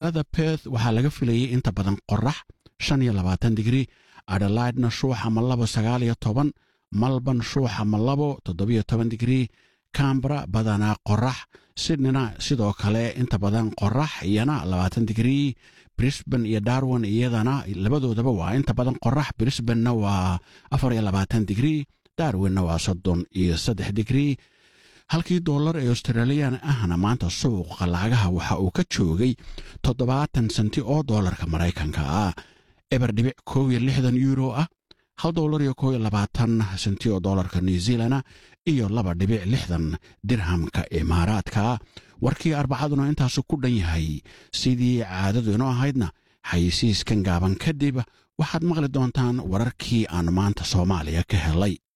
magaalada perth waxaa laga filayay inta badan qorax shan iyo labaatan digrii adelaidna shuux ama labo sagaal iyo toban malban shuux ama labo toddobiyo toban digrii cambara badanaa qorax sydneyna sidoo kale inta badan qorax iyana labaatan digrii brisban iyo darwin iyadana labadoodaba waa inta badan qorax brisbanna waa afar iyo labaatan digrii darwinna waa soddon iyo saddex digrii halkii dollar ee australiyan ahna maanta suuqa lacagaha waxa uu ka joogay toddobaatan senti oo dollarka maraykanka ah eber dhibic kow iyo lixdan euro ah hal dollar iyo kow iyo labaatan senti oo dollarka new zealana iyo laba dhibic lixdan dirhamka imaaraadka warkii arbacaduna intaasu ku dhan yahay sidii caadadu inoo ahaydna xayisiiskan gaaban kadib waxaad maqli doontaan wararkii aan maanta soomaaliya ka helay